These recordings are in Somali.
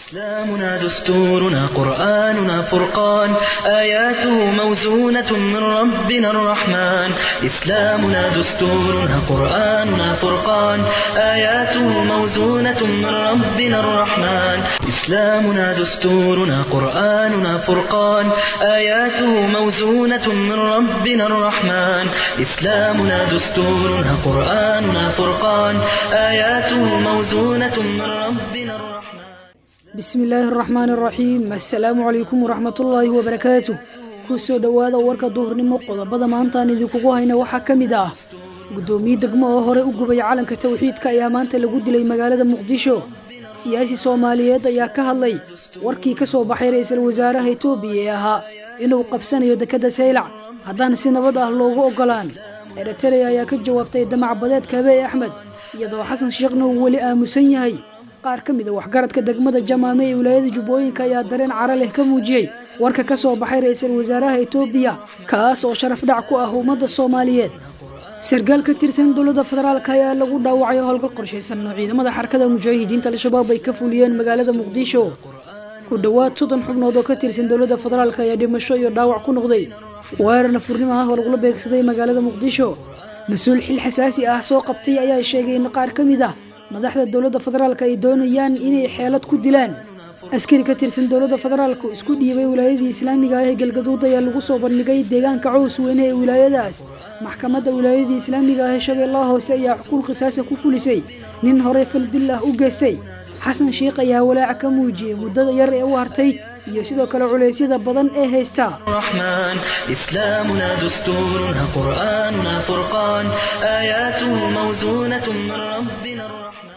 إسلامنا دستورنا قرآننا فرقان آياته موزونة من ربنا الرحمن إسلامنا دستورنا قرآننا فرقان آياته موزونة من ربنا الرحمن إسلامنا دستورنا قرآننا فرقان آياته موزونة من ربنا الرحمن إسلامنا دستورنا قرآننا فرقان آياته موزونة من ربنا الرحمن bismi illaahi araxmaan araxiim assalaamu calaykum waraxmatullaahi wabarakaatu kusoo dhowaada warka duhurnimo qodobada maantaan idinkugu hayna waxaa ka mid ah guddoomiye degmo oo hore u gubay calanka towxiidka ayaa maanta lagu dilay magaalada muqdisho siyaasi soomaaliyeed ayaa ka hadlay warkii ka soo baxay ra-iisul wasaaraha etoobiya ee ahaa inuu qabsanayo dekadda saylac haddaan si nabad ah loogu ogolaan eritrea ayaa ka jawaabtay damac badeedka abeey axmed iyadoo xasan sheekhna uu weli aamusan yahay qaar ka mid a waxgaradka degmada jamaame ee wilaayada jubbooyinka ayaa dareen cara leh ka muujiyey warka ka soo baxay ra-iisul wasaaraha etoobiya kaas oo sharaf dhac ku ah ummadda soomaaliyeed sarkaal ka tirsan dowladda federaalk ayaa lagu dhaawacay howlgal qorshaysan oo ciidamada xarakada mujaahidiinta al-shabaab ay ka fuliyeen magaalada muqdisho ku dhowaad soddon xubnood oo ka tirsan dowladda federaalk ayaa dhimasho iyo dhaawac ku noqday weerar nafurnimo ah oo lagula beegsaday magaalada muqdisho mas-uul xil xasaasi ah soo qabtay ayaa sheegay in qaar ka mid ah madaxda dowladda federaalk ay doonayaan inay xeelad ku dilaan askari ka tirsan dowladda federaalk oo isku dhiibay wilaayadii islaamiga ah ee galgaduud ayaa lagu soo bandhigay deegaanka cows weyne ee wilaayadaas maxkamadda wilaayadii islaamiga ah ee shabeellaha hoose ayaa xukuun qisaasa ku fulisay nin horey faldil ah u geystay xasan sheikh ayaa walaaca ka muujiyey muddada yar ee u hartay iyo sidoo kale culeysyada badan ee haysta الرحمن إسلامنا دستورنا قرآننا فرقان آياته موزونة من ربنا الرحمن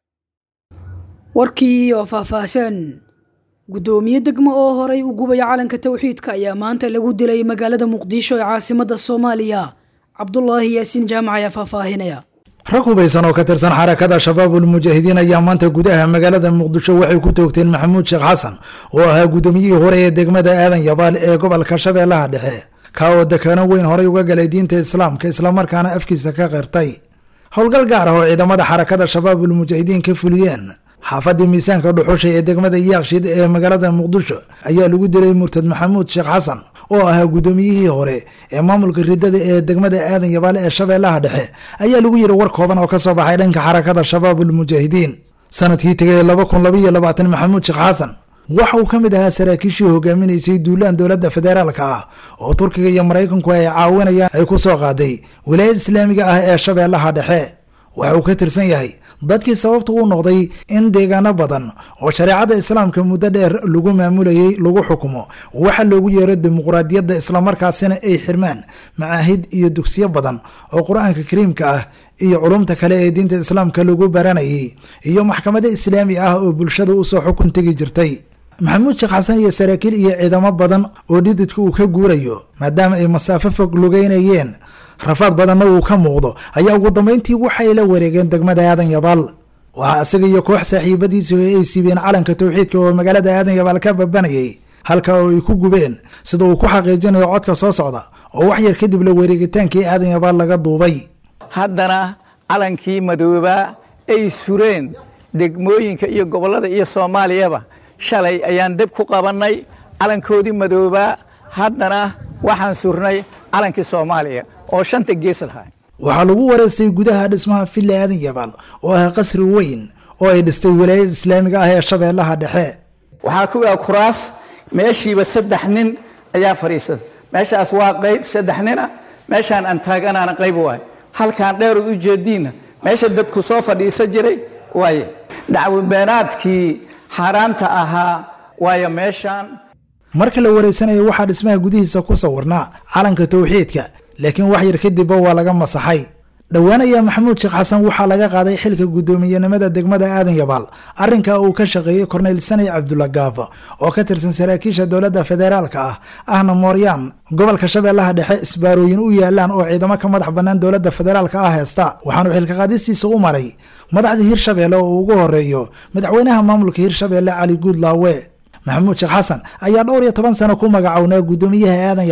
warkii oo faahfaahsan guddoomiye degmo oo horay u gubaya calanka towxiidka ayaa maanta lagu dilay magaalada muqdisho ee caasimadda soomaaliya cabdulaahi yaasiin jaamac ayaa faahfaahinaya rag hubaysan oo ka tirsan xarakada shabaabul mujaahidiin ayaa maanta gudaha magaalada muqdisho waxay ku toogteen maxamuud sheekh xasan oo ahaa guddoomiyihii hore ee degmada aadan yabaal ee gobolka shabeellaha dhexe ka oo dekaano weyn horay uga galay diinta islaamka islamarkaana afkiisa ka qirtay howlgal gaar ah oo ciidamada xarakada shabaabul mujaahidiin ka fuliyeen xaafadii miisaanka dhuxusha ee degmada yaaqshid ee magaalada muqdisho ayaa lagu dilay murtad maxamuud sheekh xasan oo ahaa guddoomiyihii hore ee maamulka ridada ee degmada aadan yabaale ee shabeellaha dhexe ayaa lagu yiri war kooban oo kasoo baxay dhanka xarakada shabaabul mujaahidiin sanadkii tegay laba kun labaiyo labaatan maxamuud sheekh xasan waxa uu ka mid ahaa saraakiishii hogaaminaysay duulaan dowladda federaalka ah oo turkiga iyo maraykanku ay caawinayaan ay ku soo qaaday wilaayad islaamiga ah ee shabeellaha dhexe waxa uu ka tirsan yahay dadkii sababta u noqday in deegaano badan oo shareecada islaamka muddo dheer lagu maamulayay lagu xukumo waxa loogu yeero dimuqraadiyadda islamarkaasina ay xirmaan macaahid iyo dugsiyo badan oo qur-aanka kariimka ah iyo culumta kale ee diinta islaamka lagu baranayay iyo maxkamado islaami ah oo bulshada usoo xukun tegi jirtay maxamuud sheekh xasan iyo saraakiil iyo ciidamo badan oo dhididka uu ka guurayo maadaama ay masaafo fog lugeynayeen rafaad badanna uu ka muuqdo ayaa ugu dambeyntii waxay la wareegeen degmada aadan yabaal waxaa isaga iyo koox saaxiibadiisii oo ay siibeen calanka towxiidka oo magaalada aadan yabaal ka babanayay halka oo ay ku gubeen sida uu ku xaqiijinayo codka soo socda oo wax yar kadib la wareegitaankii aadan yabaal laga duubay haddana calankii madoobaa ay sureen degmooyinka iyo gobollada iyo soomaaliyaba shalay ayaan deb ku qabannay calankoodii madoobaa haddana waxaan surnay calankii soomaaliya oo shanta gees lahaa waxaa lagu wareystay gudaha dhismaha villa aadan yabaal oo ah qasri weyn oo ay dhistay wilaayada islaamiga ah ee shabeellaha dhexe waxaa ku yaa kuraas meeshiiba saddex nin ayaa fadhiisada meeshaas waa qayb saddex nina meeshaan aan taaganaana qayb waay halkaan dheerod u jeediinna meesha dadku soo fadhiisa jiray waaye dacwabeenaadkii xaaraanta ahaa waayo meeshaan marka la wareysanayo waxaa dhismaha gudihiisa ku sawirnaa calanka towxiidka laakiin wax yar kadibba waa laga masaxay dhowaan ayaa maxamuud sheekh xasan waxaa laga qaaday xilka guddoomiyenimada degmada aadan yabaal arrinka uu ka shaqeeyey korneyl sanay cabdulla gaaf oo ka tirsan saraakiisha dowladda federaalka ah ahna mooryaan gobolka shabeellaha dhexe isbaarooyin u yaalaan oo ciidamo ka madax bannaan dowladda federaalka ah heesta waxaanu xilka qaadistiisa u maray madaxda hirshabeelle oo ugu horeeyo madaxweynaha maamulka hirshabeelle cali guudlaawe maxamuud sheekh xasan ayaa dhowr iyo toban sano ku magacownaa guddoomiyaha aadan yabaal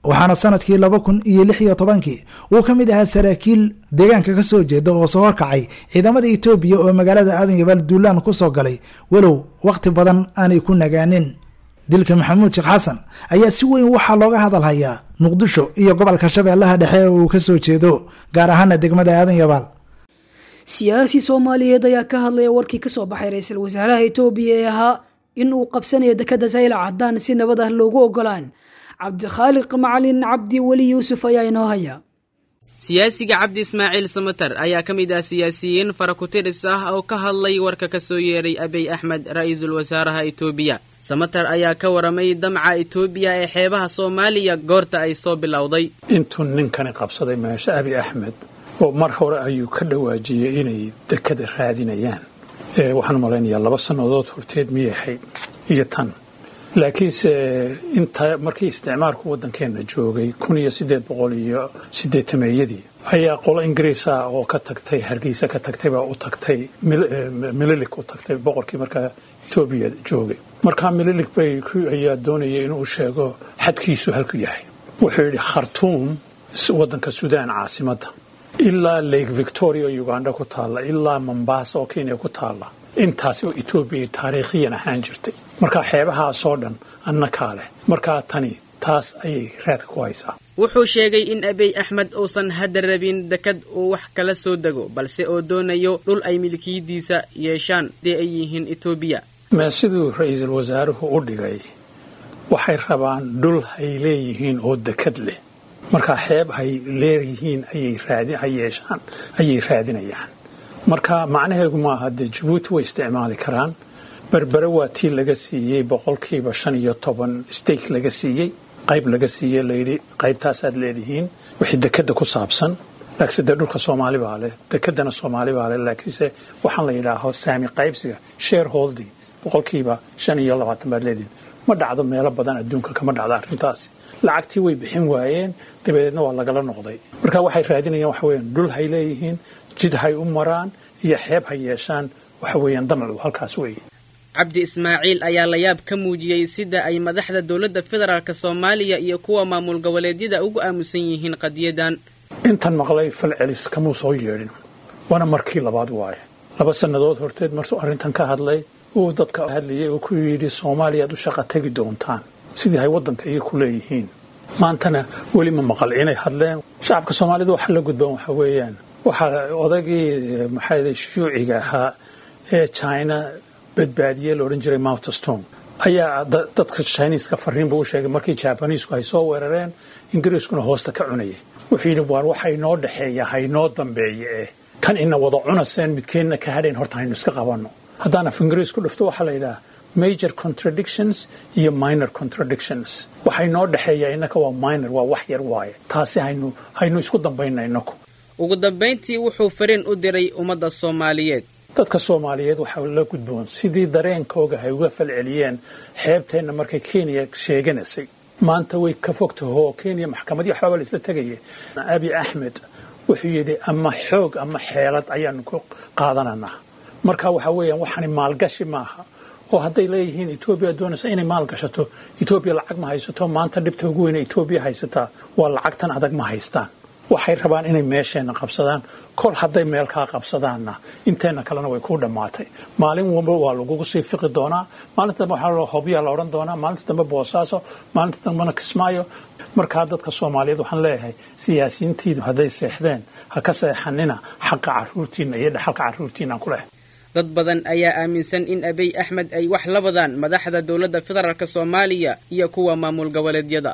waxaana sanadkii laba kun iyo lix iyo tobankii uu ka mid ahaa saraakiil deegaanka ka soo jeeda oo soo horkacay ciidamada etoobiya oo magaalada aadan yabaal duulaan ku soo galay walow wakhti badan aanay ku nagaanin dilka maxamuud sheekh xasan ayaa si weyn waxaa looga hadalhayaa muqdisho iyo gobolka shabeellaha dhexe oo uu ka soo jeedo gaar ahaana degmada aadan yabaal siyaasi soomaaliyeed ayaa ka hadlaya warkii kasoo baxay ra-iisul wasaaraha etoobiya ee ahaa in uu qabsanayo dekada saylac haddaan si nabad ah loogu ogolaan cabdikhaaliq macalin cabdi weli yuusuf ayaa inoo haya siyaasiga cabdi ismaaciil samater ayaa ka mid ah siyaasiyiin farakutiris ah oo ka hadlay warka ka soo yeeray abiy axmed ra-iisul wasaaraha etoobiya samater ayaa ka waramay damca etoobiya ee xeebaha soomaaliya goorta ay soo bilowday intuu ninkani qabsaday meesha abiy axmed oo mar hore ayuu ka dhawaajiyey inay dekada raadinayaan waxaan malaynayaa laba sannadood horteed miyay ahayd iyo tan laakiinse inta markii isticmaalku waddankeenna joogay kun iyo siddeed boqol iyo siddeetameeyadii ayaa qolo ingiriis ah oo ka tagtay hargeysa ka tagtay baa u tagtay mililik u tagtay boqorkii markaa etoobiya joogay markaa mililik bay ayaa doonayay inuu sheego xadkiisu halku yahay wuxuu yidhi khartuum waddanka suudaan caasimadda ilaa lake victoria oo uganda ku taalla ilaa mombasa oo kenya ku taalla intaasi oo etoobiya taariikhiyan ahaan jirtay markaa xeebahaasoo dhan annakaa leh markaa tani taas ayay raadka ku haysaa wuxuu sheegay in abiy axmed uusan hadda rabin dekad uu wax kala soo dego balse oo doonayo dhul ay milkiyadiisa yeeshaan dee ay yihiin etoobiya mee siduu ra-iisul wasaaruhu u dhigay waxay rabaan dhul hay leeyihiin oo dekad leh markaa xeeb hay leeyihiin ayay yeeshaan ayay raadinayaan marka macnaheedu maaha dee jabuuti way isticmaali karaan berbere waa tii laga siiyey boqolkiiba shan iyo toban stake laga siiyey qayb laga siiyey layidhi qaybtaasaad leedihiin wixii dekadda ku saabsan laakiinse dee dhulka soomaali baa leh dekedana soomaali baa leh laakiinse waxaan la yidhaaho saami qaybsiga share holding boqolkiiba shan iyo labaatan baad leedihiin ma dhacdo meelo badan adduunka kama dhacdo arrintaasi lacagtii way bixin waayeen dabadeedna waa lagala noqday marka waxay raadinayaan waxa weeyaan dhul hay leeyihiin jid hay u maraan iyo xeeb hay yeeshaan waxa weeyaan damacu halkaas weeye cabdi ismaaciil ayaa layaab ka muujiyey sida ay madaxda dowladda federaalk soomaaliya iyo kuwa maamul goboleedyada ugu aamusan yihiin qadiyadan intan maqlay falcelis kamuu soo yeedhin waana markii labaad waaye laba sannadood horteed martuu arrintan ka hadlay uu dadka hadlayay oo ku yidhi soomaaliya aad u shaqa tegi doontaan sidii hay waddanka iyo ku leeyihiin maantana weli ma maqal inay hadleen shacabka soomaalida waxa la gudban waxa weeyaan waxaa odagii maxaa shuuciga ahaa ee china badbaadiye la odhan jiray mountstone ayaa dadka chiniiska fariinba u sheegay markii jabaniisku ay soo weerareen ingiriiskuna hoosta ka cunayay wuxuu yidhi waar waxa inoo dhexeeya haynoo dambeeya eh kan ina wada cunaseen midkeenna ka hadhayn horta haynu iska qabanno haddaan af ingiriisku dhufto waxaa la yidhaha major contradictions iyo minor contradictions waxa inoo dhexeeya innaka waa minor waa wax yar waaye taasi haynu haynu isku dambayna inaku ugu dambayntii wuxuu fariin u diray ummadda soomaaliyeed dadka soomaaliyeed waxaa la gudboon sidii dareenkooga hay uga falceliyeen xeebteenna markay kenya sheeganaysay maanta way ka fogtahoo kenya maxkamadii waxbaaba la isla tegaya abi axmed wuxuu yidhi ama xoog ama xeelad ayaanu ku qaadananaa marka waxa weeyaan waxani maalgashi maaha oo hadday leeyihiin etoobiya doonaysa inay maal gashato etoobiya lacag ma haysato maanta dhibta ugu weyne etoobiya haysataa waa lacagtan adag ma haystaan waxay rabaan inay meesheenna qabsadaan kol hadday meel kaa qabsadaanna inteenna kalena way ku dhammaatay maalin walba waa lagugu sii fiqi doonaa maalinta dambe waxaa hobyaa la odhan doonaa maalinta dambe boosaaso maalinta dambena kismaayo markaa dadka soomaaliyeed waxaan leeyahay siyaasiyiintiidu hadday seexdeen ha ka seexanina xaqa caruurtiinna iyo dhaxalka caruurtiinaan ku leh dad badan ayaa aaminsan in abiy axmed ay wax la wadaan madaxda dowladda federaalk soomaaliya iyo kuwa maamul goboleedyada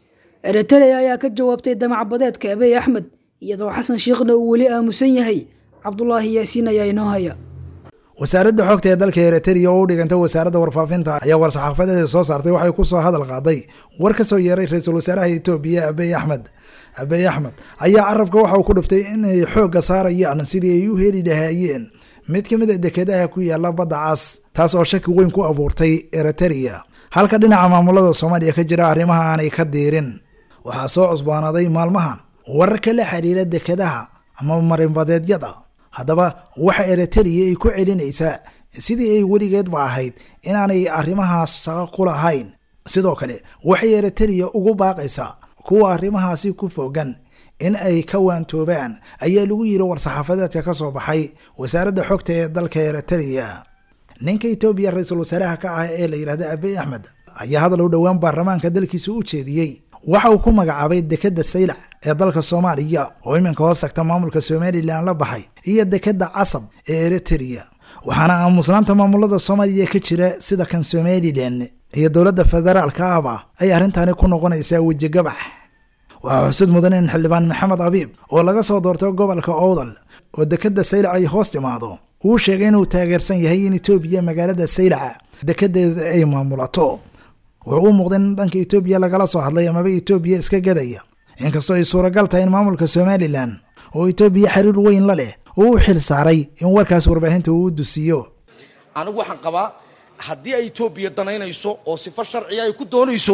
eritrea ayaa ka jawaabtay damac badeedka abiy axmed iyadoo xasan shiikhna uu weli aamusan yahay cabdulaahi yaasiin ayaa inoo haya wasaaradda xogta ee dalka eritrea oo u dhiganta wasaaradda warfaafinta ayaa war-saxaafadeeda soo saartay waxay ku soo hadal qaaday war ka soo yeeray ra-iisul wasaaraha etoobiya abiy axmed abiy axmed ayaa carabka waxa uu ku dhiftay inay xoogga saarayaan sidii ay u heli lahaayeen mid ka mid a dekedaha ku yaala badda cas taas oo shaki weyn ku abuurtay eritrea halka dhinaca maamulada soomaaliya ka jira arrimaha aanay ka diirin waxaa soo cusbaanaaday maalmahan wararka la xiriira dekedaha ama marinbadeedyada haddaba waxa eritrea ay ku celinaysaa sidii ay weligeedba ahayd inaanay arrimahaas shaqo ku lahayn sidoo kale waxay eritrea ugu baaqaysaa kuwa arrimahaasi ku fogan in ay ka waantoobaan ayaa lagu yidhi war-saxaafadeedka ka soo baxay wasaaradda xogta ee dalka eritrea ninka etoobiya ra-iisul wasaaraha ka ah ee la yidhahda abiy axmed ayaa hadal u dhowaan baarlamaanka dalkiisa u jeediyey waxa uu ku magacaabay dekedda saylac ee dalka soomaaliya oo iminka hoos tagta maamulka somalilan la baxay iyo dekedda casab ee eritrea waxaana aamusnaanta maamulada soomaaliya ka jira sida kan somalilan iyo dowladda federaalka ahba ay arrintaani ku noqonaysaa wejigabax waxaa xusud mudan in xildhibaan maxamed abiib oo laga soo doortay gobolka owdal oo dekedda saylac ay hoos timaado uu sheegay inuu taageersan yahay in etoobiya magaalada saylaca dekedeeda ay maamulato wuxuu u muuqday in dhanka etoobiya lagala soo hadlay amaba etoobiya iska gadaya inkastoo ay suuragal tahay in maamulka somalilan oo etoobiya xiriir weyn la leh uu u xil saaray in warkaas warbaahinta uu u dusiyo anigu waxaan qabaa haddii ay etoobiya danaynayso oo sifo sharciga ay ku doonayso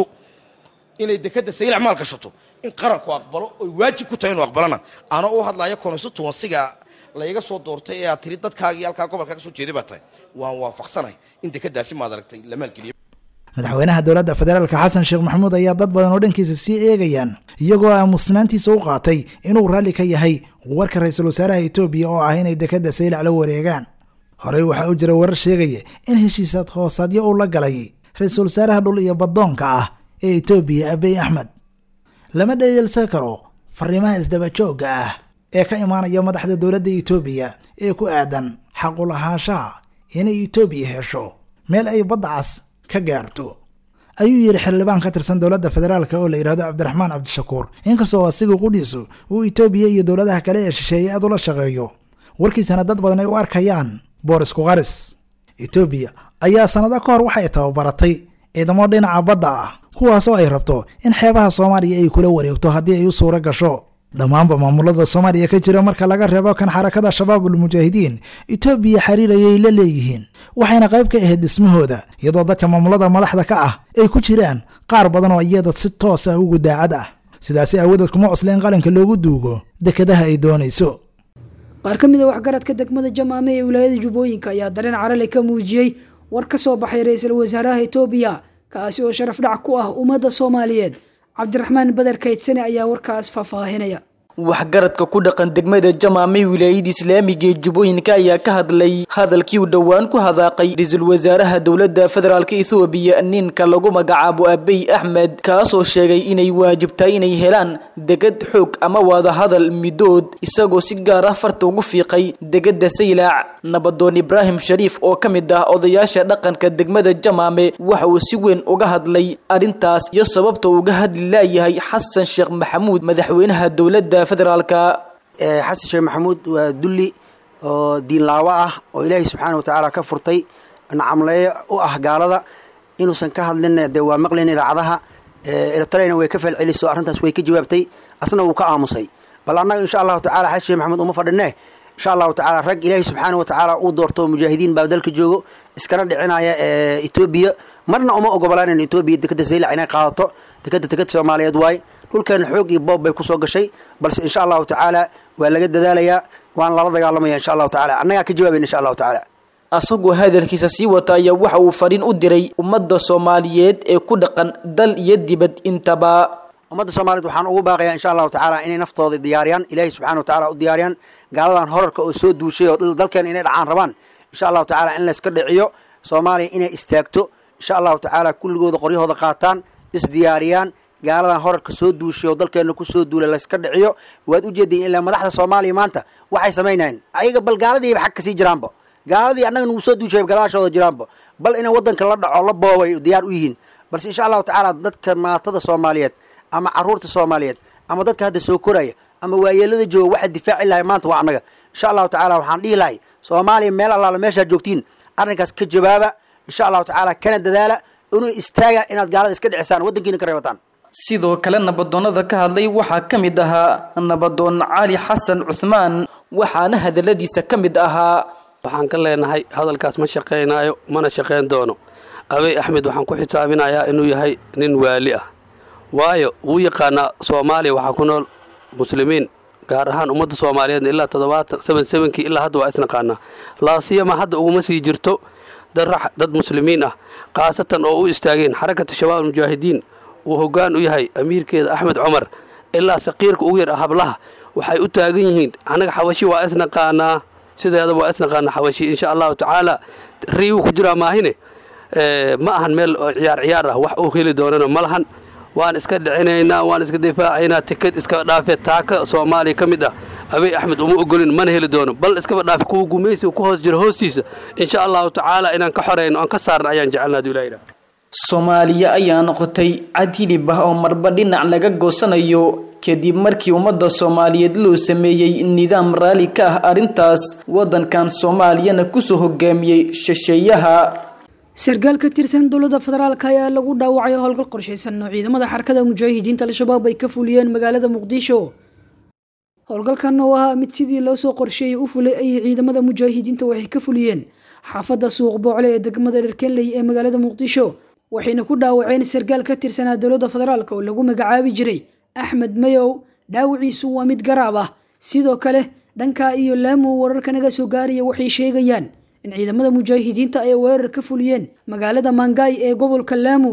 inay dekedda saylac maal gashato in qaranku aqbalo oy waajib ku tahay inuu aqbalana ana u hadlaya constituensiga layga soo doortay ee aad tiri dadkaagii halkaa gobolkaa ka soo jeeday baa tahay waan waafaqsanahay in dekeddaasi maad aragtay la maalgeliyo madaxweynaha dowladda federaalka xasan sheekh maxamuud ayaa dad badan oo dhankiisa sii eegayaan iyagoo aamusnaantiisa u qaatay inuu raalli ka yahay warka ra-iisul wasaaraha etoobiya oo ah inay dekedda saylac la wareegaan horey waxaa u jira warar sheegaya in heshiisaad hoosaadyo uu la galay ra-iisul wasaaraha dhul iyo baddoonka ah ee etoobiya abiy axmed lama dheyeelsan karo fariimaha isdabajoogga ah ee ka imaanaya madaxda dowladda etoobiya ee ku aadan xaqulahaanshaha inay etoobiya hesho meel ay badda cas ka gaarto ayuu yidhi xildhibaan ka tirsan dowladda federaalka oo la yidhahdo cabdiraxmaan cabdishakuur inkastoo asiga qudhiisu uu etoobiya iyo dowladaha kale ee shisheeye aad ula shaqeeyo warkiisana dad badan ay u arkayaan boorisku qaris etoobiya ayaa sannado ka hor waxay tababaratay ciidamo dhinaca badda ah kuwaasoo ay rabto in xeebaha soomaaliya ay kula wareegto haddii ay u suuro gasho dhammaanba maamulada soomaaliya ka jira marka laga reebo kan xarakada shabaabul mujaahidiin etoobiya xiriir ayay la leeyihiin waxayna qayb ka ahayd dhismahooda iyadoo dadka maamulada madaxda ka ah ay ku jiraan qaar badan oo iyada si toos ah ugu daacad ah sidaasi aawadeed kuma cusle in qaranka loogu duugo dekedaha ay doonayso qaar ka mid a waxgaradka degmada jamaame ee wilaayada jubbooyinka ayaa dareen carale ka muujiyey war ka soo baxay ra-iisul wasaaraha etoobiya kaasi oo sharaf dhac ku ah ummadda soomaaliyeed cabdiraxmaan bader kaydsane ayaa warkaas faahfaahinaya waxgaradka ku dhaqan degmada jamaame wilaayada islaamiga ee jubbooyinka ayaa ka hadlay hadalkii uu dhowaan ku hadaaqay ra-iisul wasaaraha dowladda federaalk ethoobiya ninka lagu magacaabo abiy axmed kaasoo sheegay inay waajibtahay inay helaan degad xoog ama wadahadal midood isagoo si gaar ah farta ugu fiiqay degada saylaac nabadoon ibraahim shariif oo ka mid ah odayaasha dhaqanka degmada jamaame waxa uu si weyn uga hadlay arrintaas iyo sababta uga hadli laayahay xasan sheekh maxamuud madaxweynaha dowladda xasan sheekh maxamuud waa dulli oo diinlaawo ah oo ilaahay subxaana watacaala ka furtay nacamleeyo u ah gaalada inuusan ka hadlin dee waa maqlayn idaacadaha eritreyna way ka falceliso arrintaas way ka jawaabtay asna wuu ka aamusay bal annaga insha allahu tacala xasan sheekh maxamuud uma fadhinee insha allahu tacala rag ilaahay subxaana watacaala uu doorto mujaahidiin baa dalka joogo iskana dhicinaya etoobiya marna uma ogobolaanan etoobiya dekeda saylac inay qaadato dekeda deked soomaaliyeed waaye dhulkeena xoog iyo boob bay kusoo gashay balse insha allahu tacaala waa laga dadaalayaa waana lala dagaalamaya insha allahu tacala annagaa ka jawaabayn insha allahu tacaala asagoo hadalkiisa sii wata ayaa waxa uu fadhiin u diray ummadda soomaaliyeed ee ku dhaqan dal iyo dibad intaba ummadda soomaaliyeed waxaan ugu baaqayaa insha allahu tacaala inay naftooda diyaariyaan ilaahay subxana wa tacala u diyaariyaan gaaladan horarka oo soo duushay oo dalkeena inay dhacaan rabaan insha allahu tacaala in layska dhiciyo soomaaliya inay istaagto insha allahu tacaala kulligooda qoryahooda qaataan isdiyaariyaan gaaladan horarka soo duushay oo dalkeena kusoo duula layska dhiciyo waad ujeediin ilaa madaxda soomaaliya maanta waxay samaynayeen ayaga bal gaaladiiba xag kasii jiraanba gaaladii annaga nagu soo duushay gadaashooda jiraanba bal inay wadanka la dhaco la boobay diyaar u yihiin balse insha allahu tacaala dadka maatada soomaaliyeed ama caruurta soomaaliyeed ama dadka hadda soo koraya ama waayeelada jooga waxa difaaci lahay maanta waa annaga insha allahu tacala waxaan dhihi lahay soomaaliya meel allaala meeshaad joogtiin arrinkaas ka jawaaba insha allahu tacaala kana dadaala inuu istaaga inaad gaalada iska dhicisaan waddankiina ka reebataan sidoo kale nabadoonnada ka hadlay waxaa ka mid ahaa nabadoon cali xasan cuhmaan waxaana hadaladiisa ka mid ahaa waxaan ka leenahay hadalkaas ma shaqaynaayo mana shaqayn doono abey axmed waxaan ku xisaabinayaa inuu yahay nin waali ah waayo wuu yaqaanaa soomaaliya waxaa ku nool muslimiin gaar ahaan ummadda soomaaliyeedna ilaa toddobaatan seven sevenkii ilaa hadda waa isnaqaanaa laasiyama hadda uguma sii jirto dad muslimiin ah khaasatan oo u istaageen xarakatu shabaab almujaahidiin uu hoggaan u yahay amiirkeeda axmed cumar ilaa saqiirka ugu yar hablaha waxay u taagan yihiin annaga xabashi waa isnaqaanaa sideedaba waa isnaqaanaa xabashi insha allahu tacaala riiwuu ku jiraa maahine ma ahan meel oo ciyaar ciyaar ah wax uu heli doonana ma lahan waan iska dhicinaynaa waan iska difaacaynaa tikad iskaba dhaafe taaka soomaaliya ka mid ah abiy axmed uma ogolin mana heli doono bal iskaba dhaafe kuwa gumaysiga ku hoos jira hoostiisa insha allahu tacaala inaan ka xorayno aan ka saarna ayaan jecelna haduu ilaha soomaaliya ayaa noqotay cad hilib ah oo marba dhinac laga goosanayo kadib markii ummadda soomaaliyeed loo sameeyey nidaam raalli ka ah arrintaas waddankan soomaaliyana kusoo hogaamiyey shisheeyaha sarkaal ka tirsan dowladda federaalk ayaa lagu dhaawacay howlgal qorshaysan oo ciidamada xarakada mujaahidiinta al-shabaab ay ka fuliyeen magaalada muqdisho howlgalkan oo ahaa mid sidii loo soo qorsheeyay u fulay ayay ciidamada mujaahidiinta waxay ka fuliyeen xaafadda suuq boocle ee degmada dherkenley ee magaalada muqdisho waxayna ku dhaawaceen sarkaal ka tirsanaa dowladda federaalk oo lagu magacaabi jiray axmed mayow dhaawiciisu waa mid garaab ah sidoo kale dhanka iyo laamu wararka naga soo gaaraya waxay sheegayaan in ciidamada mujaahidiinta ay weerar ka fuliyeen magaalada mangaay ee gobolka laamu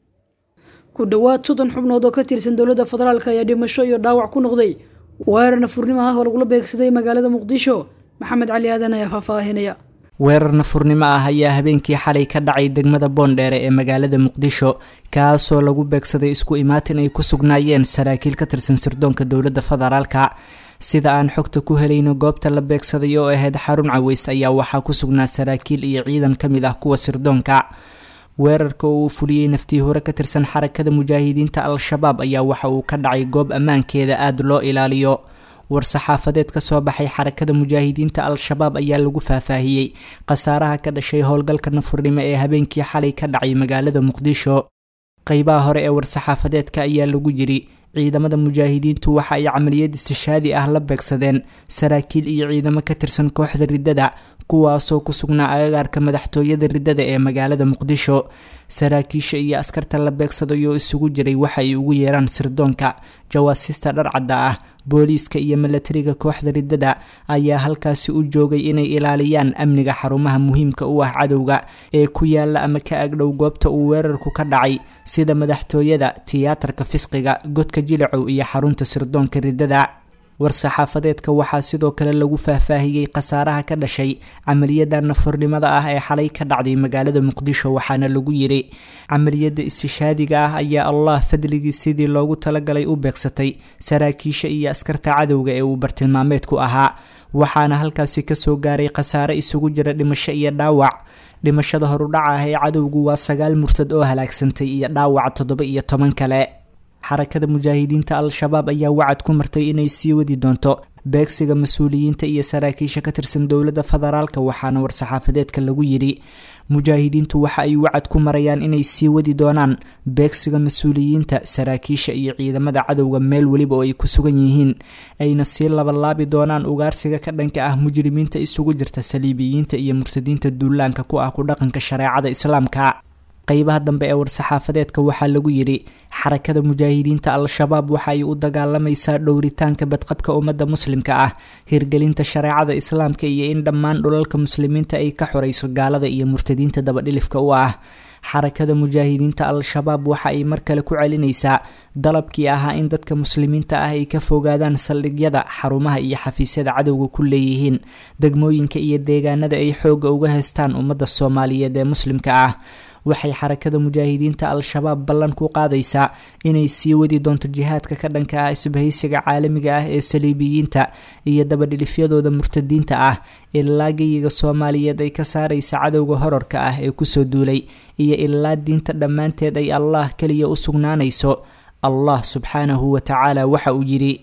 ku dhowaad soddon xubnood oo ka tirsan dowladda federaalk ayaa dhimasho iyo dhaawac ku noqday weerar nafurnimo ah oo lagula beegsaday magaalada muqdisho maxamed cali aadan ayaa faahfaahinaya weerar nafurnimo ah ayaa habeenkii xalay ka dhacay degmada boondheere ee magaalada muqdisho kaasoo lagu beegsaday isku imaatin ay ku sugnaayeen saraakiil ka tirsan sirdoonka dowladda federaalka sida aan xogta ku helayno goobta la beegsaday oo ahayd xarun caweys ayaa waxaa ku sugnaa saraakiil iyo ciidan ka mid ah kuwa sirdoonka weerarka oo uu fuliyey naftii hore ka tirsan xarakada mujaahidiinta al-shabaab ayaa waxa uu ka dhacay goob ammaankeeda aada loo ilaaliyo war-saxaafadeed ka soo baxay xarakada mujaahidiinta al-shabaab ayaa lagu faahfaahiyey khasaaraha ka dhashay howlgalka nafurnimo ee habeenkii xalay ka dhacay magaalada muqdisho qeybaha hore ee war-saxaafadeedka ayaa lagu yiri ciidamada mujaahidiintu waxa ay camaliyad istishaadi ah la beegsadeen saraakiil iyo ciidamo ka tirsan kooxda riddada kuwaasoo ku sugnaa agagaarka madaxtooyada riddada ee magaalada muqdisho saraakiisha iyo askarta la beegsaday oo isugu jiray waxa ay ugu yeeraan sirdoonka jawaasista dharcadda ah booliiska iyo milatariga kooxda riddada ayaa halkaasi u joogay inay ilaaliyaan amniga xarumaha muhiimka u ah cadowga ee ku yaala ama ka agdhow goobta uu weerarku ka dhacay sida madaxtooyada tiyaatarka fisqiga godka jilicow iyo xarunta sirdoonka riddada war-saxaafadeedka waxaa sidoo kale lagu faahfaahiyey khasaaraha ka dhashay camaliyada nafurnimada ah ee xalay ka dhacday magaalada muqdisho waxaana lagu yiri camaliyada istishaadiga ah ayaa allah fadligii sidii loogu talagalay u beegsatay saraakiisha iyo askarta cadowga ee uu bartilmaameedku ahaa waxaana halkaasi kasoo gaaray khasaare isugu jira dhimasho iyo dhaawac dhimashada horudhaca ah ee cadowgu waa sagaal murtad oo halaagsantay iyo dhaawac toddoba iyo toban kale xarakada mujaahidiinta al-shabaab ayaa wacad ku martay inay sii wadi doonto beegsiga mas-uuliyiinta iyo saraakiisha ka tirsan dowladda federaalka waxaana war-saxaafadeedka lagu yidhi mujaahidiintu waxa ay wacad ku marayaan inay sii wadi doonaan beegsiga mas-uuliyiinta saraakiisha iyo ciidamada cadowga meel weliba oo ay ku sugan yihiin ayna sii labalaabi doonaan ugaarsiga ka dhanka ah mujrimiinta isugu jirta saliibiyiinta iyo murtadiinta duulaanka ku ah ku dhaqanka shareecada islaamka qeybaha dambe ee war-saxaafadeedka waxaa lagu yidhi xarakada mujaahidiinta al-shabaab waxa ay u dagaalamaysaa dhowritaanka badqabka ummadda muslimka ah hirgelinta shareecada islaamka iyo in dhammaan dhulalka muslimiinta ay ka xorayso gaalada iyo murtadiinta dabadhilifka u ah xarakada mujaahidiinta al-shabaab waxa ay mar kale ku celinaysaa dalabkii ahaa in dadka muslimiinta ah ay ka fogaadaan saldhigyada xarumaha iyo xafiisyada cadowga ku leeyihiin degmooyinka iyo deegaanada ay xoogga uga heystaan ummadda soomaaliyeed ee muslimka ah waxay xarakada mujaahidiinta al-shabaab ballan ku qaadaysaa inay sii wadi doonto jihaadka ka dhanka ah isbahaysiga caalamiga ah ee saliibiyiinta iyo dabadhilifyadooda murtadiinta ah ilaa geyiga soomaaliyeed ay ka saaraysa cadowga horarka ah ee kusoo duulay iyo ilaa diinta dhammaanteed ay allah keliya u sugnaanayso allah subxaanahu wa tacaala waxa uu yidhi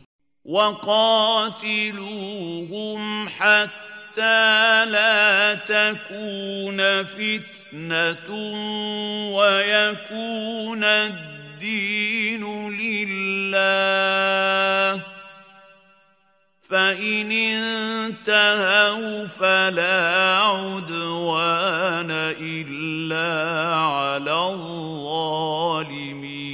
وقاتلوهم حتى لا تكون فتنة ويكون الدين لله فإن انتهوا فلا عدوان إلا على الظالمين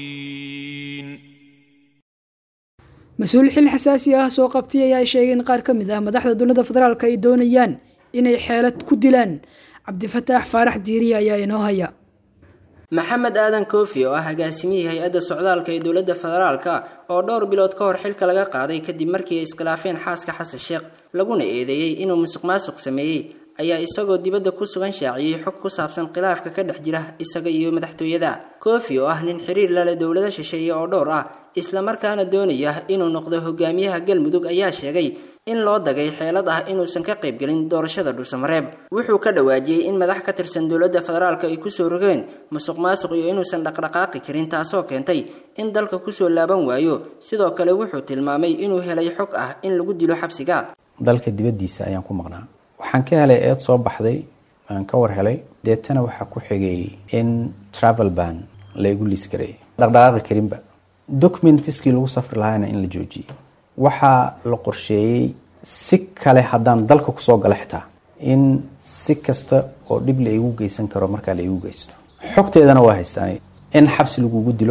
mas-uul xil xasaasi ah soo qabtay ayaa sheegay in qaar ka mid ah madaxda dowladda federaalk ay doonayaan inay xeelad ku dilaan cabdifataax faarax diiriye ayaa inoo haya maxamed aadan koofi oo ah agaasimihii hay-adda socdaalka ee dowladda federaalka oo dhowr bilood ka hor xilka laga qaaday kadib markii ay iskhilaafeen xaaska xasan sheekh laguna eedeeyey inuu musuq maasuq sameeyey ayaa isagoo dibadda ku sugan shaaciyey xog ku saabsan khilaafka ka dhex jira isaga iyo madaxtooyada koofi oo ah nin xiriir lale dowlado shisheeye oo dhowr ah islamarkaana doonaya inuu noqdo hogaamiyaha galmudug ayaa sheegay in loo dagay xeelad ah inuusan ka qaybgelin doorashada dhuusamareeb wuxuu ka dhawaajiyey in madax ka tirsan dowladda federaalka ay kusoo rogeen musuq maasuq iyo inuusan dhaqdhaqaaqi karin taasoo keentay in dalka kusoo laaban waayo sidoo kale wuxuu tilmaamay inuu helay xog ah in lagu dilo xabsiga dalka dibaddiisa ayaan ku maqnaa waxaan ka helay eed soo baxday aan ka war helay deetana waxaa ku xigay in travel ban la igu liis gareeyay dhaqdhaqaaqi karinba documentiskii lagu safri lahaana in la joojiyey waxaa la qorsheeyey si kale haddaan dalka kusoo gala xitaa in si kasta oo dhib la igu geysan karo markaa la igu geysto xogteedana waa haystaan in xabsi lagugu dilo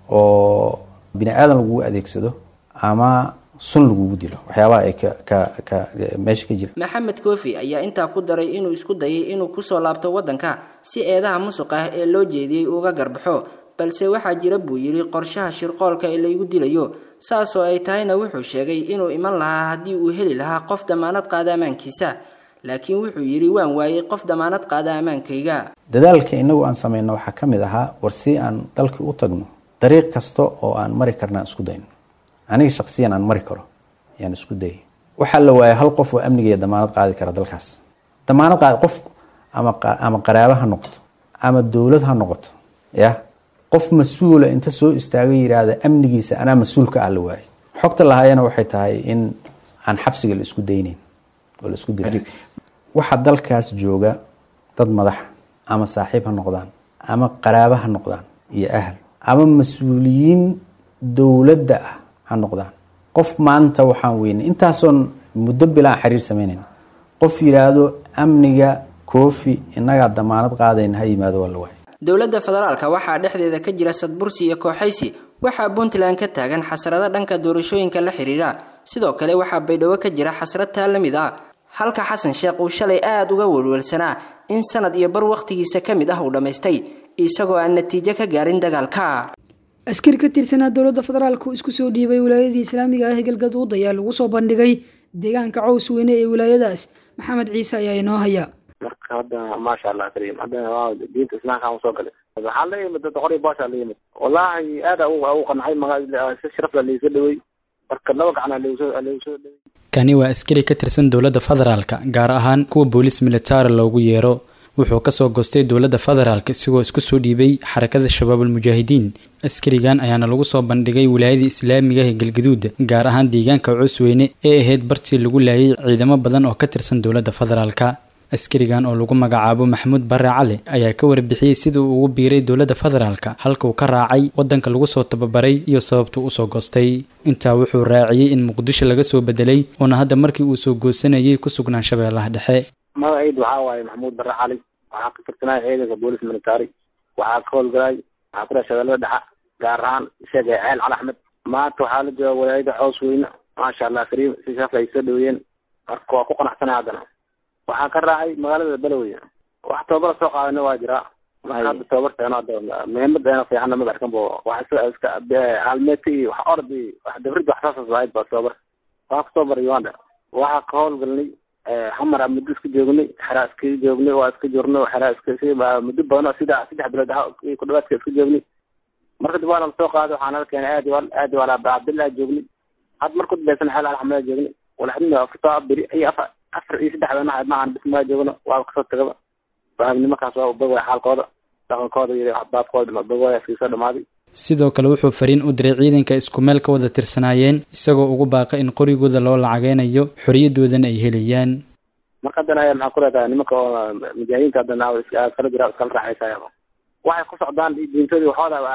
oo bini aadan lagugu adeegsado ama sun lagugu dilo waxyaabaha ay ka ka ka meesha ka jira maxamed koofi ayaa intaa ku daray inuu isku dayay inuu kusoo laabto waddanka si eedaha musuq ah ee loo jeediyey uga garbaxo balse waxaa jira buu yidhi qorshaha shirqoolka ee laygu dilayo saasoo ay tahayna wuxuu sheegay inuu iman lahaa haddii uu heli lahaa qof damaanad qaada ammaankiisa laakiin wuxuu yidhi waan waayey qof damaanad qaada ammaankayga dadaalka inagu aan samayno waxaa ka mid ahaa war si aan dalkii u tagno dariiq kasta oo aan mari karna aan isku dayno aniga shaksiyan aan mari karo ayaan isku dayay waxaa la waayay hal qof oo amnigeeya damaanad qaadi kara dalkaas damaanad qaadi qof ama ama qaraabo ha noqoto ama dowlad ha noqoto yah qof mas-uula inta soo istaaga yidhaahda amnigiisa anaa mas-uulka ah la waayay xogta lahaayana waxay tahay in aan xabsiga la isku daynayn oo la isku dilay waxa dalkaas jooga dad madaxa ama saaxiib ha noqdaan ama qaraabo ha noqdaan iyo ahal ama mas-uuliyiin dowladda ah ha noqdaan qof maanta waxaan weynay intaasoon muddo bilaan xiriir samaynayn qof yidhaahdo amniga koofi innagaa damaanad qaadayna ha yimaado waa la waayay dowladda federaalka waxaa dhexdeeda ka jira sadbursi iyo kooxaysi waxaa puntland ka taagan xasrado dhanka doorashooyinka la xiriira sidoo kale waxaa baydhabo ka jira xasrad taa la mid ah halka xasan sheekh uu shalay aada uga welwelsanaa in sanad iyo bar wakhtigiisa ka mid ah uu dhammaystay isagoo aan natiijo ka gaarin dagaalka askari ka tirsanaa dowladda federaalka oo isku soo dhiibay wilaayadii islaamiga ah ee galgaduud ayaa lagu soo bandhigay deegaanka caws weyne ee wilaayadaas maxamed ciise ayaa inoo haya marka hadda maasha allah kariim hadda waa diinta islaamka aan usoo galay waxaa la yimid dad qori boosha la yimid wallahi aada u qancay maga si sharaf la liiga dhawey marka laba gacan lagu soo lagu soo dhawey kani waa askari ka tirsan dowladda federaalka gaar ahaan kuwa booliis militari loogu yeero wuxuu kasoo goostay dowladda federaalk isigoo isku soo dhiibay xarakada shabaabulmujaahidiin askarigan ayaana lagu soo bandhigay wilaayadii islaamiga ee galgaduud gaar ahaan deegaanka cusweyne ee ahayd bartii lagu laayay ciidamo badan oo ka tirsan dowladda federaalka askarigan oo lagu magacaabo maxamuud bare cali ayaa ka warbixiyey sida uu ugu biiray dowladda federaalka halka uu ka raacay wadanka lagu soo tababaray iyo sababtuu usoo goostay intaa wuxuu raaciyey in muqdisho laga soo bedelay uuna hadda markii uu soo goosanayay ku sugnaan shabeellaha dhexe magaciid waxaa waaye maxamuud bare cali waxaa ka tirsanay ciidanka boolis military waxaa ka howlgalay waxaa ku dhaha shabeellada dhexa gaar ahaan isaga ceel cali axmed maanta waxaa la jooga walaayada cows weyne maasha allah kariim si sharaf ay soo dhaweeyeen marka waa ku qanacsanay haddana waxaa ka raacay magaalada belowey wax tababara soo qaadana waa jiraa marka hadda tababarteena hadda muhiimadeena fiicanna ma arkan bo wax iska halmeeta iyo wax orod iyo wax dabrid wax saasas ahayd ba tababar waa ka tababar uganda waxaa ka howlgalnay xamar muddo iska joognay xeraa iska joognay waa iska joorno xeraa iska muddo badan oo sida saddex bilood ah ku dhawaadka iska joognay marka dib waa nala soo qaaday waxaa nala keenay aadi wal aadi wala cabdillah joognay had marku dambaysan xeel alxamdaa joognay walaxdina afarta beri iyo afar afar iyo saddexda naha maahan bismaa joogno waa kasoo tagaba nimankaas waa ubagway xaalkooda dhaqankooda iyo baabkooda ubagway iskasoo dhamaaday sidoo kale wuxuu fariin u diray ciidanka isku meel ka wada tirsanaayeen isagoo ugu baaqay in qorigooda loo lacageynayo xoriyadoodana ay helayaan marka haddana maxaa ku leedahay nimanka oo mujaahidiinta haddana iskala jira iskala raaxaysaya waxay ku socdaan diintoodii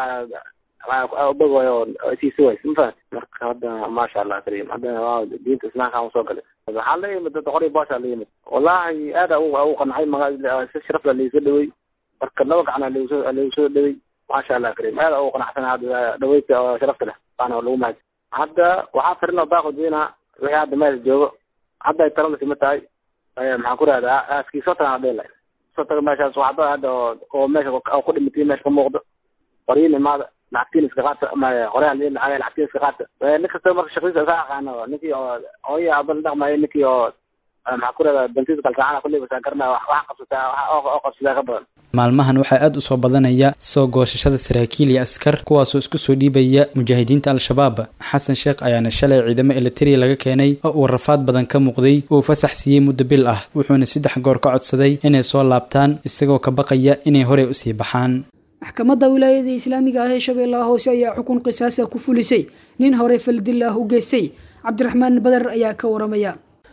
waxooda ubagway oo siisi ways mafahant marka hadda maasha allah kariim haddana waa diinta islaamka aan usoo galay waxaa la yimid dad qori boosha la yimid wallahi aada u qancay maga si sharaf la liiga dhawey marka laba gacan lagu soo lagu soo dhawey maasha allah kariim aada u qanacsanay hadda dhaweyta oo sharafta leh waana lagu mahad hadda waxaa firin oo baaqo diina wixii hadda meel joogo hadda ay talada sima tahay maxaan ku rahdaa aaskii soo tagaan dhela kasoo tago meeshaas waxba hadda oo oo meesha oo ku dhimatay meesha ka muuqdo qoryin imaada lacagtiin iska qaata ama qoryaha lacag lacagtiin iska qaata nin kasta marka shaqadiisa iska aqaano ninkii oo ooya aban dhaqmayo ninkii oo maxaa ku rahdaa dantiisa kalsaacana kulli basaa garanaya wax wax qabsataa wax oo qabsataa ka badan maalmahan waxaa aada u soo badanaya soo goosashada saraakiil iyo askar kuwaasoo isku soo dhiibaya mujaahidiinta al-shabaab xasan sheekh ayaana shalay ciidamo elitariya laga keenay oo uu rafaad badan ka muuqday uu fasax siiyey muddo bil ah wuxuuna saddex goor ka codsaday inay soo laabtaan isagoo ka baqaya inay horey usii baxaan maxkamadda wilaayada islaamiga ah ee shabeellaha hoose ayaa xukun qisaasa ku fulisay nin hore faldil ah u geystay cabdiraxmaan bader ayaa ka waramaya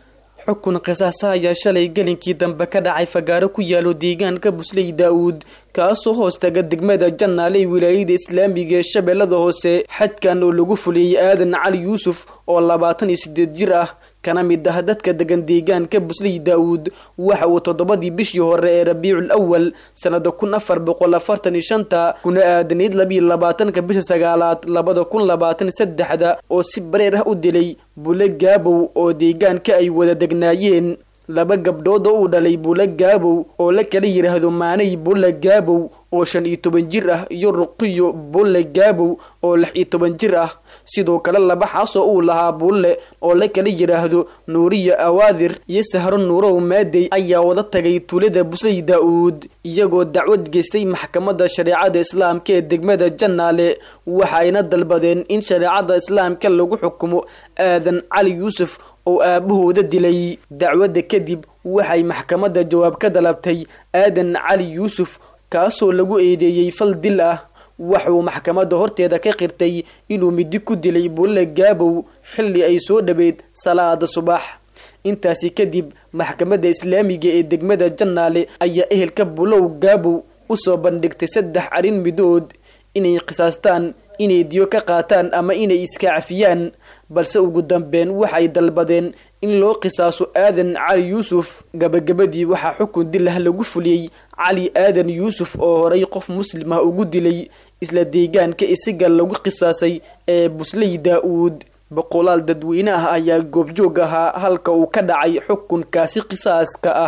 xukun qisaasa ayaa shalay gelinkii dambe ka dhacay fagaaro ku yaalo deegaanka busley daa-uud kaasoo hoostaga degmada jannaale ee wilaayada islaamiga ee shabeellada hoose xadkan oo lagu fuliyey aadan cali yuusuf oo labaatan iyo sideed jir ah kana mid ah dadka degan deegaanka busley daa-uud waxa uu toddobadii bishii hore ee rabiicul awal sanada kun afar boqol afartan iyo shanta kuna aadanayd labiyo labaatanka bisha sagaalaad labada kun labaatan saddexda oo si bareer ah u dilay bule gaabow oo deegaanka ay wada degnaayeen laba gabdhood oo uu dhalay bule gaabow oo la kala yidhaahdo maanay bule gaabow oo shan iyo toban jir ah iyo ruqiyo bulle gaabow oo lix iyo toban jir ah sidoo kale laba xaas oo uu lahaa bulle oo la kala yidhaahdo nuuriya awaadir iyo sahro nuurow maadey ayaa wada tagay tuulada busley daa-uud iyagoo dacwad geystay maxkamadda shareecada islaamka ee degmada jannaale waxa ayna dalbadeen in shareecada islaamka lagu xukumo aadan cali yuusuf oo aabahooda dilay dacwadda kadib waxay maxkamadda jawaab ka dalabtay aadan cali yuusuf kaasoo lagu eedeeyey fal dil ah waxauu maxkamadda horteeda ka qirtay inuu midi ku dilay bulle gaabow xilli ay soo dhaweyd salaada subax intaasi kadib maxkamadda islaamiga ee degmada jannaale ayaa ehelka bulow gaabow usoo bandhigtay saddex arrin midood inay qisaastaan inay diyo ka qaataan ama inay iska cafiyaan balse ugu dambeyn waxay dalbadeen in loo qisaaso aadan cali yuusuf gabagabadii waxaa xukun dil ah lagu fuliyey cali aadan yuusuf oo horay qof muslim ah ugu dilay isla deegaanka isiga lagu qisaasay ee busley daa-uud boqolaal dadweyne ah ayaa goobjoog ahaa halka uu ka dhacay xukunkaasi qisaaska ah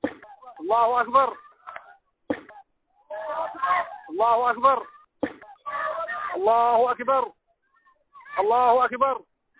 allahu akbar allahu akbar allahu akbar allahu akbar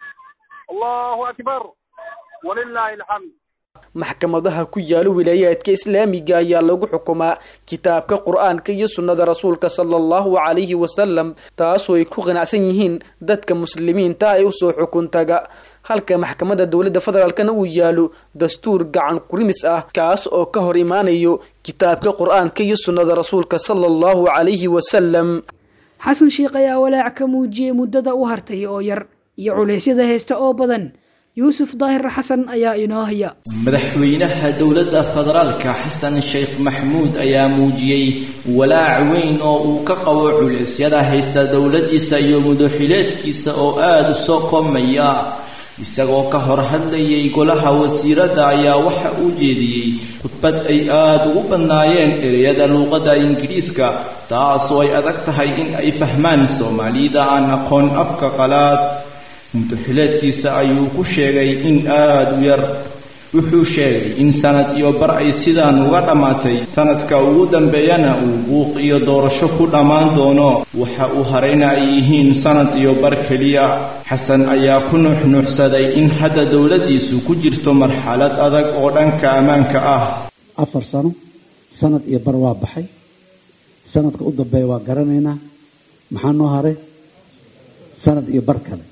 allahu akbar walilahi alxamd maxkamadaha ku yaalo wilaayaadka islaamiga ayaa lagu xukumaa kitaabka qur-aanka iyo sunnada rasuulka sala allahu calayhi wasalam taasoo ay ku qanacsan yihiin dadka muslimiinta ee usoo xukuntaga halka maxkamadda dowladda federaalkana uu yaalo dastuur gacan kurimis ah kaas oo ka hor imaanayo kitaabka qur-aanka iyo sunnada rasuulka sala allahu calayhi wasalam xasan sheikh ayaa walaac ka muujiyey muddada u hartay oo yar iyo culeysyada heesta oo badan yuusuf daahir xasan ayaa inoo haya madaxweynaha dowladda federaalka xasan sheekh maxmuud ayaa muujiyey walaac weyn oo uu ka qabo culeysyada haysta dowladdiisa iyo mudaxileedkiisa oo aada u soo koobmaya isagoo ka hor hadlayay golaha wasiiradda ayaa waxa uu jeediyey khudbad ay aada ugu badnaayeen ereyada luuqadda ingiriiska taasoo ay adag tahay in ay fahmaan soomaalida aan aqoon afka qalaad mudaxileedkiisa ayuu ku sheegay in aada u yar wuxuu sheegay in sanad iyo bar ay sidaan uga dhammaatay sanadka ugu dambeeyana uu buuq iyo doorasho ku dhammaan doono waxa uu harayna ay yihiin sanad iyo bar keliya xasan ayaa ku nuuxnuuxsaday in hadda dowladdiisu ku jirto marxalad adag oo dhanka ammaanka ah afar sano sanad iyo bar waa baxay sanadka u dambeeya waa garanaynaa maxaa noo haray sanad iyo bar kale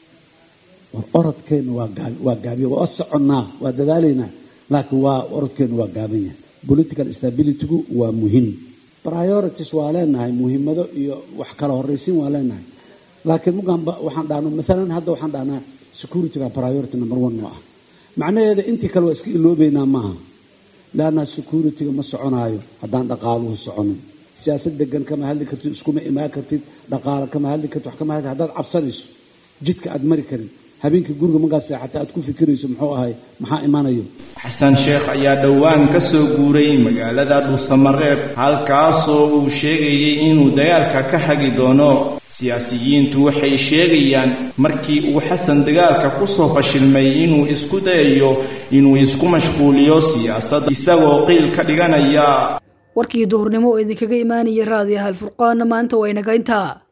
war orodkeenna waa gaab waa gaabiya waa soconnaa waa dadaalaynaa laakiin waa orodkeenna waa gaaban yahay political stabilitygu waa muhiim priorities waa leenahay muhiimado iyo wax kala horraysiin waa leenahay laakiin mugaanba waxaan dhahno maalan hadda waxaan dhahnaa securityga priority number one noo ah macnaheeda intii kale waa iska iloobeynaa maaha leanna securityga ma soconaayo haddaan dhaqaaluhu soconin siyaasad degan kama hadli kartid iskuma imaan kartid dhaqaalo kama hadli kartid wax kama hadli haddaad cabsanayso jidka aad mari karin habeenkii guriga markaad seexata aad ku fikirayso muxuu ahay maxaa imanayo xasan sheekh ayaa dhowaan ka soo guuray magaalada dhuusamareeb halkaasoo uu sheegayay inuu dagaalka ka hagi doono siyaasiyiintu waxay sheegayaan markii uu xasan dagaalka ku soo fashilmay inuu isku dayayo inuu isku mashquuliyo siyaasadda isagoo qiil ka dhiganaya warkii duhurnimo oo idinkaga imaanaya raadiyaha alfurqaana maanta waa inaga intaa